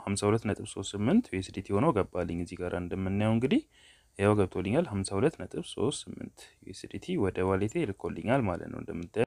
52.38 ዩኤስዲቲ ሆኖ ገባልኝ። እዚህ ጋር እንደምናየው እንግዲህ ያው ገብቶልኛል 52.38 ዩኤስዲቲ ወደ ዋሌቴ ልኮልኛል ማለት ነው እንደምታየው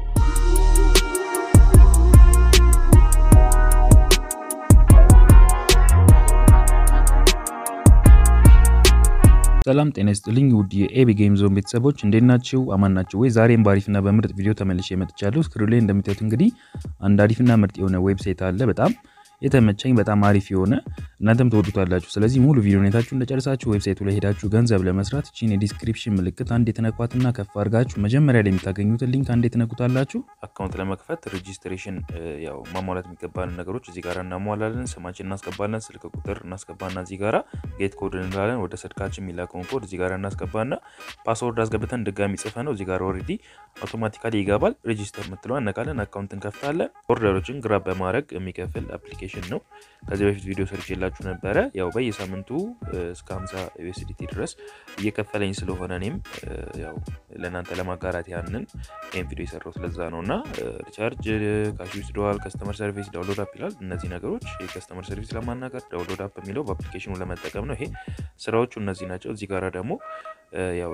ሰላም ጤና ይስጥልኝ ውድ የኤቢ ጌም ዞን ቤተሰቦች እንዴት ናችሁ? አማን ናችሁ ወይ? ዛሬም በአሪፍና በምርጥ ቪዲዮ ተመልሼ መጥቻለሁ። ስክሪን ላይ እንደምታዩት እንግዲህ አንድ አሪፍና ምርጥ የሆነ ዌብሳይት አለ በጣም የተመቸኝ በጣም አሪፍ የሆነ እናንተም ትወዱታላችሁ። ስለዚህ ሙሉ ቪዲዮ ሁኔታችሁ እንደጨርሳችሁ ዌብሳይቱ ላይ ሄዳችሁ ገንዘብ ለመስራት ቺን የዲስክሪፕሽን ምልክት አንድ የተነኳትና ከፍ አድርጋችሁ መጀመሪያ ላይ የምታገኙትን ሊንክ አንድ የተነኩታላችሁ። አካውንት ለመክፈት ሬጂስትሬሽን ያው ማሟላት የሚገባን ነገሮች እዚህ ጋር እናሟላለን። ስማችን እናስገባለን፣ ስልክ ቁጥር እናስገባና እዚህ ጋራ ጌት ኮድ እንላለን። ወደ ስልካችን የሚላከውን ኮድ እዚህ ጋር እናስገባና ፓስወርድ አስገብተን ድጋሚ ጽፈ ነው እዚህ ጋር ኦልሬዲ አውቶማቲካሊ ይገባል። ሬጂስተር የምትለው እነካለን፣ አካውንት እንከፍታለን። ኦርደሮችን ግራብ በማድረግ የሚከፍል አፕሊኬሽን ነው። ከዚህ በፊት ቪዲዮ ሰርች የላችሁ ነበረ። ያው በየሳምንቱ እስከ 50 ዩኤስዲቲ ድረስ እየከፈለኝ ስለሆነ እኔም ያው ለእናንተ ለማጋራት ያንን ይህን ቪዲዮ የሰራሁት ለዛ ነው እና ሪቻርጅ ካሽ ዊዝድሮዋል፣ ከስተመር ሰርቪስ፣ ዳውንሎድ አፕ ይላል። እነዚህ ነገሮች የከስተመር ሰርቪስ ለማናገር ዳውንሎድ አፕ የሚለው በአፕሊኬሽኑ ለመጠቀም ነው። ይሄ ስራዎቹ እነዚህ ናቸው። እዚህ ጋራ ደግሞ ያው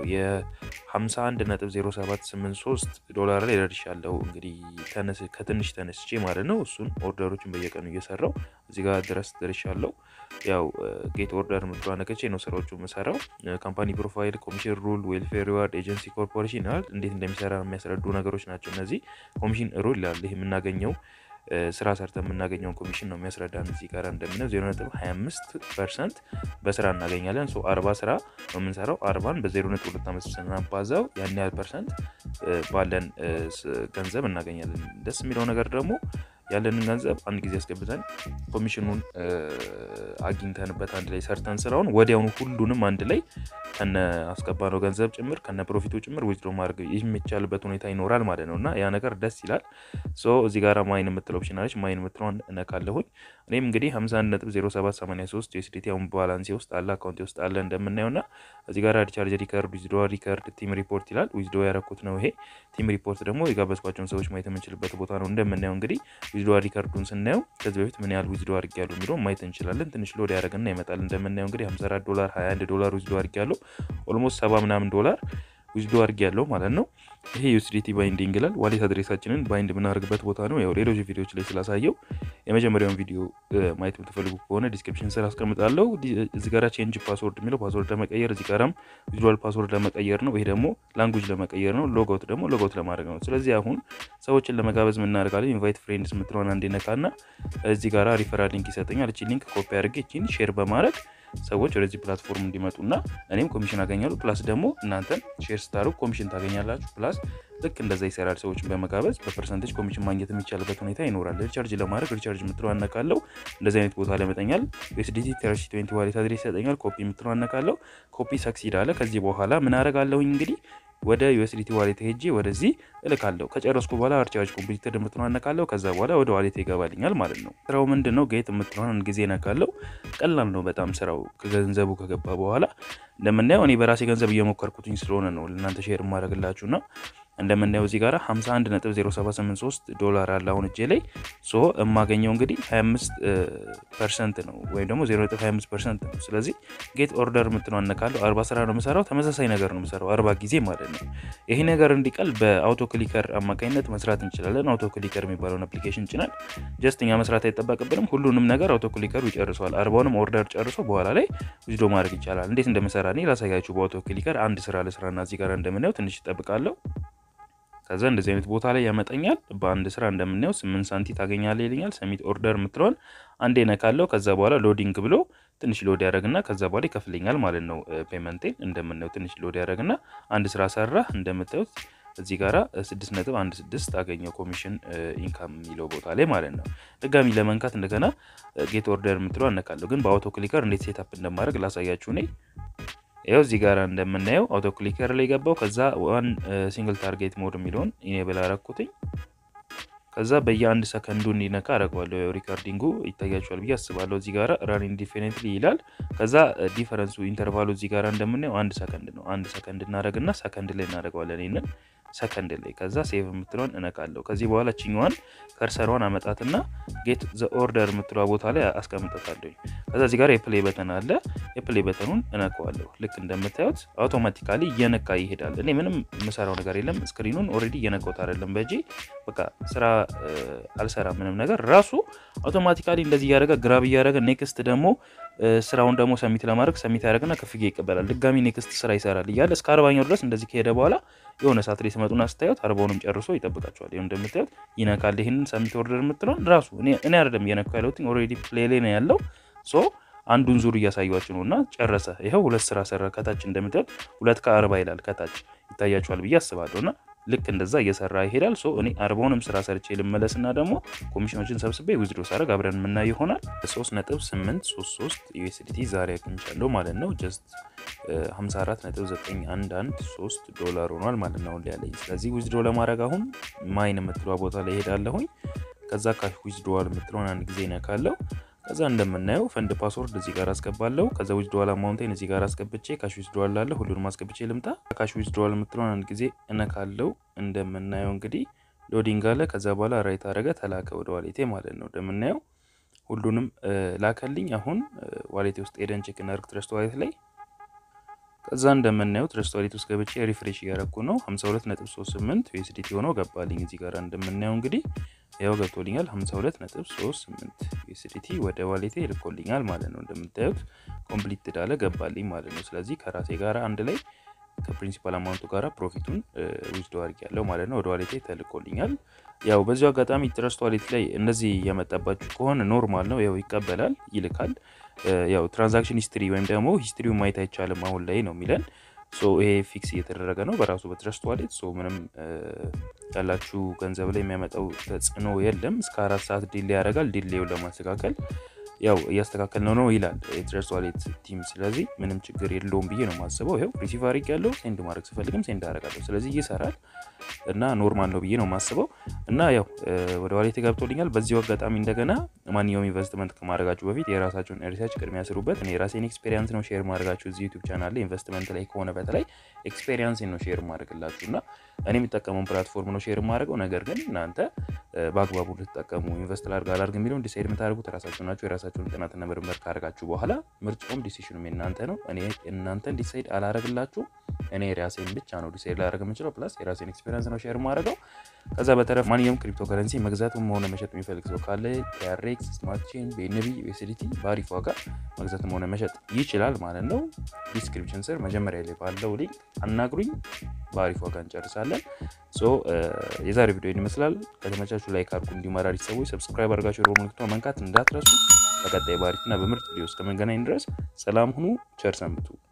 የ51.0783 ዶላር ላይ ደርሻለሁ። እንግዲህ ከትንሽ ተነስቼ ማለት ነው። እሱን ኦርደሮችን በየቀኑ እየሰራው እዚህ ጋር ድረስ ደርሻለሁ። ያው ጌት ኦርደር የምትለዋ ነከቼ ነው ስራዎቹ የምሰራው። ካምፓኒ ፕሮፋይል፣ ኮሚሽን ሩል፣ ዌልፌር ሪዋርድ፣ ኤጀንሲ ኮርፖሬሽን ይላል። እንዴት እንደሚሰራ የሚያስረዱ ነገሮች ናቸው እነዚህ። ኮሚሽን ሩል ይላል። ይህ የምናገኘው ስራ ሰርተ የምናገኘውን ኮሚሽን ነው የሚያስረዳን። እዚህ ጋር እንደምነው 0.25 ፐርሰንት በስራ እናገኛለን። ሶ 40 ስራ ነው የምንሰራው። አርባን በ0.25 ስናባዛው ያን ያህል ፐርሰንት ባለን ገንዘብ እናገኛለን። ደስ የሚለው ነገር ደግሞ ያለንን ገንዘብ አንድ ጊዜ አስገብተን ኮሚሽኑን አግኝተንበት አንድ ላይ ሰርተን ስራውን ወዲያውኑ ሁሉንም አንድ ላይ ከነ አስገባነው ገንዘብ ጭምር ከነ ፕሮፊቱ ጭምር ዊዝድሮ ማድረግ የሚቻልበት ሁኔታ ይኖራል ማለት ነው እና ያ ነገር ደስ ይላል። ሶ እዚህ ጋር ማይን የምትለው ኦፕሽን አለች። ማይን የምትለውን እነካለሁኝ። እኔም እንግዲህ 51.0783 ዩኤስዲቲ አሁን ባላንሴ ውስጥ አለ አካውንቴ ውስጥ አለ እንደምናየው እና እዚህ ጋር ሪቻርጅ ሪከርድ፣ ዊዝድሮ ሪከርድ፣ ቲም ሪፖርት ይላል። ዊዝድሮ ያረኩት ነው ይሄ። ቲም ሪፖርት ደግሞ የጋበዝኳቸውን ሰዎች ማየት የምንችልበት ቦታ ነው እንደምናየው እንግዲህ ዊዝድሮ ሪከርዱን ስናየው ከዚህ በፊት ምን ያህል ዊዝድሮ አድርጌያለሁ የሚለውን ማየት እንችላለን። ትንሽ ሎድ ያደረግና ይመጣል። እንደምናየው እንግዲህ 54 ዶላር 21 ዶላር ዊዝድሮ አድርጌያለሁ። ኦልሞስት ሰባ ምናምን ዶላር ዊዝድሮ አድርጌያለሁ ማለት ነው። ይሄ ዩኤስዲቲ ባይንዲንግ ይላል። ዋሌት አድሬሳችንን ባይንድ የምናደርግበት ቦታ ነው። ያው ሌሎች ቪዲዮዎች ላይ ስላሳየው የመጀመሪያውን ቪዲዮ ማየት የምትፈልጉ ከሆነ ዲስክሪፕሽን ስር አስቀምጣለሁ። እዚህ ጋራ ቼንጅ ፓስወርድ የሚለው ፓስወርድ ለመቀየር፣ እዚህ ጋራም ቪዥዋል ፓስወርድ ለመቀየር ነው። ይሄ ደግሞ ላንጉጅ ለመቀየር ነው። ሎጋውት ደግሞ ሎጋውት ለማድረግ ነው። ስለዚህ አሁን ሰዎችን ለመጋበዝ የምናደርጋለን። ኢንቫይት ፍሬንድስ የምትለውን አንዴ ነካና እዚህ ጋራ ሪፈራል ሊንክ ይሰጠኛል። እቺ ሊንክ ኮፒ አድርጌ እቺን ሼር በማድረግ ሰዎች ወደዚህ ፕላትፎርም እንዲመጡና እኔም ኮሚሽን አገኛሉ። ፕላስ ደግሞ እናንተን ሼር ስታደርጉ ኮሚሽን ታገኛላችሁ። ፕላስ ልክ እንደዛ ይሰራል። ሰዎችን በመጋበዝ በፐርሰንቴጅ ኮሚሽን ማግኘት የሚቻልበት ሁኔታ ይኖራል። ሪቻርጅ ለማድረግ ሪቻርጅ የምትለው አነቃለው። እንደዚህ አይነት ቦታ ላይ መጠኛል። ዩኤስዲቲ ተርሲ ትዌንቲ ዋሌት አድሬስ ይሰጠኛል። ኮፒ የምትለው አነቃለው። ኮፒ ሰክሲድ አለ። ከዚህ በኋላ ምን አደርጋለሁኝ እንግዲህ ወደ ዩኤስዲቲ ዋሌት ሄጄ ወደዚህ እልካለሁ። ከጨረስኩ በኋላ ሪቻርጅ ኮምፕሊትድ የምትለውን አነቃለሁ። ከዛ በኋላ ወደ ዋሌት ይገባልኛል ማለት ነው። ስራው ምንድን ነው? ጌት የምትለውን አንድ ጊዜ ነካለሁ። ቀላል ነው በጣም ስራው ከገንዘቡ ከገባ በኋላ እንደምናየው እኔ በራሴ ገንዘብ እየሞከርኩትኝ ስለሆነ ነው ለእናንተ ሼር የማደርግላችሁ ነው። እንደምናየው እዚህ ጋር 51.0783 ዶላር አለ አሁን እጄ ላይ ሶ የማገኘው እንግዲህ 25 ፐርሰንት ነው ወይም ደግሞ 0.25 ፐርሰንት ነው። ስለዚህ ጌት ኦርደር የምትለው አነካለሁ። 40 ስራ ነው የምሰራው። ተመሳሳይ ነገር ነው የምሰራው 40 ጊዜ ማለት ነው። ይሄ ነገር እንዲቀል በአውቶ ክሊከር አማካኝነት መስራት እንችላለን። አውቶ ክሊከር የሚባለውን አፕሊኬሽን ጭናል። ጀስት እኛ መስራት አይጠበቅብንም። ሁሉንም ነገር አውቶ ክሊከሩ ይጨርሰዋል። አርባውንም ኦርደር ጨርሶ በኋላ ላይ ዊዝዶ ማድረግ ይቻላል። እንዴት እንደምሰራ እኔ ላሳያችሁ። በአውቶ ክሊከር አንድ ስራ ለስራና እዚህ ጋር እንደምናየው ትንሽ ይጠብቃለሁ። ከዛ እንደዚህ አይነት ቦታ ላይ ያመጠኛል። በአንድ ስራ እንደምናየው ስምንት ሳንቲ ታገኛለህ ይለኛል። ሰሚት ኦርደር የምትለውን አንዴ ነካለው። ከዛ በኋላ ሎዲንግ ብሎ ትንሽ ሎድ ያደረግና ከዛ በኋላ ይከፍለኛል ማለት ነው። ፔመንቴን እንደምናየው ትንሽ ሎድ ያደረግና አንድ ስራ ሰራ እንደምታዩት እዚህ ጋራ 6.16 አገኘው ኮሚሽን ኢንካም የሚለው ቦታ ላይ ማለት ነው። ድጋሚ ለመንካት እንደገና ጌት ኦርደር የምትለው አነካለሁ። ግን በአውቶ ክሊከር እንዴት ሴታፕ እንደማድረግ ላሳያችሁ እኔ ይኸው እዚህ ጋር እንደምናየው አውቶ ክሊከር ላይ ገባው። ከዛ ዋን ሲንግል ታርጌት ሞድ የሚለውን ኢኔብል አረኩትኝ። ከዛ በየአንድ ሰከንዱ እንዲነካ አደርገዋለሁ። ሪካርዲንጉ ይታያችኋል ብዬ አስባለሁ። እዚህ ጋር ራን ኢንዲፌኒትሊ ይላል። ከዛ ዲፈረንሱ ኢንተርቫሉ እዚህ ጋር እንደምናየው አንድ ሰከንድ ነው። አንድ ሰከንድ እናደረግና ሰከንድ ላይ እናደርገዋለን። ይህንን ሰከንድ ላይ ከዛ ሴቭ የምትለውን እነካለሁ። ከዚህ በኋላ ችኛዋን ከርሰሯን አመጣትና ጌት ዘ ኦርደር የምትለዋ ቦታ ላይ አስቀምጠታለሁ። ከዛ እዚህ ጋር የፕሌይ በተን አለ። የፕሌይ በተኑን እነካዋለሁ። ልክ እንደምታዩት አውቶማቲካሊ እየነካ ይሄዳል። እኔ ምንም የምሰራው ነገር የለም። ስክሪኑን ኦልሬዲ እየነካሁት አይደለም በእጄ በቃ ስራ አልሰራ ምንም ነገር ራሱ አውቶማቲካሊ እንደዚህ እያደረገ ግራብ እያደረገ ኔክስት ደግሞ ስራውን ደግሞ ሰሚት ለማድረግ ሰሚት ያደረግና ክፍያ ይቀበላል። ድጋሚ ኔክስት ስራ ይሰራል እያለ እስከ አርባኛው ድረስ እንደዚህ ከሄደ በኋላ የሆነ ሰዓት ላይ ስመጡና ስታዩት አርባውንም ጨርሶ ይጠብቃቸዋል። ይኸው እንደምታዩት ይነካል። ይህንን ሰሚት ኦርደር የምትለውን ራሱ እኔ አይደለም እየነካሁ ያለሁት ኦልሬዲ ፕሌይ ላይ ነው ያለው ሶ አንዱን ዙር እያሳያችሁ ነው እና ጨረሰ። ይኸው ሁለት ስራ ሰራ። ከታች እንደምታዩት ሁለት ከአርባ ይላል ከታች ይታያችኋል ብዬ አስባለሁ እና ልክ እንደዛ እየሰራ ይሄዳል። ሶ እኔ አርባውንም ስራ ሰርቼ ልመለስና ደግሞ ኮሚሽኖችን ሰብስቤ ዊዝድሮ ሳደርግ አብረን የምናይ ይሆናል። 3.833 ዩኤስዲቲ ዛሬ አግኝቻለሁ ማለት ነው። ጀስት 54.913 ዶላር ሆኗል ማለት ነው ያለኝ። ስለዚህ ዊዝድሮ ለማድረግ አሁን ማይን የምትለዋ ቦታ ላይ ሄዳለሁኝ። ከዛ ካሽ ዊዝድሮዋል የምትለውን አንድ ጊዜ ነካለው። ከዛ እንደምናየው ፈንድ ፓስወርድ እዚህ ጋር አስገባለሁ። ከዛ ዊዝድሮዋል አማውንቴን እዚህ ጋር አስገብቼ ካሽ ዊዝድሮዋል ላለ ሁሉንም አስገብቼ ልምጣ። ካሽ ዊዝድሮዋል የምትለውን አንድ ጊዜ እነካለው። እንደምናየው እንግዲህ ሎዲንግ አለ። ከዛ በኋላ ራይት አረገ ተላከ ወደ ዋሌቴ ማለት ነው። እንደምናየው ሁሉንም ላከልኝ። አሁን ዋሌቴ ውስጥ ሄደን ቼክ እናድርግ ትረስት ዋሌት ላይ ከዛ እንደምናየው ትረስት ዋሌት ውስጥ ገብቼ ሪፍሬሽ እያረኩ ነው። 52.38 ዩኤስዲቲ ሆነው ገባልኝ። እዚህ ጋር እንደምናየው እንግዲህ ያው ገብቶልኛል 52.38 ዩኤስዲቲ ወደ ዋሌቴ ይልኮልኛል ማለት ነው። እንደምታዩት ኮምፕሊት ዳለ ገባልኝ ማለት ነው። ስለዚህ ከራሴ ጋር አንድ ላይ ከፕሪንሲፓል አማውንቱ ጋር ፕሮፊቱን ዊዝዶ አድርጌያለሁ ማለት ነው። ወደ ዋሌቴ ተልኮልኛል። ያው በዚሁ አጋጣሚ ትረስት ዋሌት ላይ እንደዚህ የመጣባችሁ ከሆነ ኖርማል ነው። ያው ይቀበላል፣ ይልካል። ያው ትራንዛክሽን ሂስትሪ ወይም ደግሞ ሂስትሪውን ማየት አይቻልም አሁን ላይ ነው የሚለን። ሶ ይሄ ፊክስ እየተደረገ ነው በራሱ በትረስት ዋሌት። ሶ ምንም ያላችሁ ገንዘብ ላይ የሚያመጣው ተጽዕኖ የለም። እስከ አራት ሰዓት ዲሌ ያደርጋል። ዲሌውን ለማስተካከል ያው እያስተካከል ነው ነው ይላል የትረስት ዋሌት ቲም። ስለዚህ ምንም ችግር የለውም ብዬ ነው የማስበው። ይኸው ሪሲቭ አድርግ ያለው ሴንድ ማድረግ ስፈልግም ሴንድ አደርጋለሁ። ስለዚህ ይሰራል እና ኖርማል ነው ብዬ ነው የማስበው። እና ያው ወደ ዋሌት ገብቶልኛል። በዚሁ አጋጣሚ እንደገና ማንኛውም ኢንቨስትመንት ከማድረጋችሁ በፊት የራሳችሁን ሪሰርች ቅድሚያ ስሩበት። እኔ የራሴን ኤክስፔሪንስ ነው ሼር ማድረጋችሁ እዚህ ዩቱብ ቻናል ላይ ኢንቨስትመንት ላይ ከሆነ በተለይ ኤክስፔሪንስ ነው ሼር ማድረግላችሁ እና እኔ የሚጠቀመውን ፕላትፎርም ነው ሼር ማድረገው። ነገር ግን እናንተ በአግባቡ ልትጠቀሙ ኢንቨስት ላድርግ አላድርግ የሚለውን ዲሳይድ የምታደርጉት ራሳችሁ ናቸው። የራሳችሁን ጥናትና ምርምር ካደረጋችሁ በኋላ ምርጫውም ዲሲሽኑም የእናንተ ነው። እኔ እናንተን ዲሳይድ አላረግላችሁ። እኔ የራሴን ብቻ ነው ዲሳይድ ላደርግ የምችለው። ፕላስ የራሴን ኤክስፔሪንስ ነው ሼር ማድረገው። ከዛ በተረፍ ማንኛውም ክሪፕቶ ከረንሲ መግዛትም ሆነ መሸጥ የሚፈልግ ሰው ካለ ቲአርኤክስ፣ ስማርት ቼን፣ ቤንቢ፣ ዩኤስዲቲ በአሪፍ ዋጋ መግዛትም ሆነ መሸጥ ይችላል ማለት ነው። ዲስክሪፕሽን ስር መጀመሪያ ላይ ባለው ሊንክ አናግሩኝ። በአሪፍ ዋጋ እንጨርሳለን። ሶ የዛሬ ቪዲዮ ይመስላል። ከተመቻችሁ ላይክ አድርጉ። እንዲመራሪ ሰዎች ሰብስክራይብ አድርጋችሁ የደወል ምልክቱን መንካት እንዳትረሱ። በቀጣይ በአሪፍና በምርጥ ቪዲዮ እስከምንገናኝ ድረስ ሰላም ሁኑ። ቸር ሰንብቱ።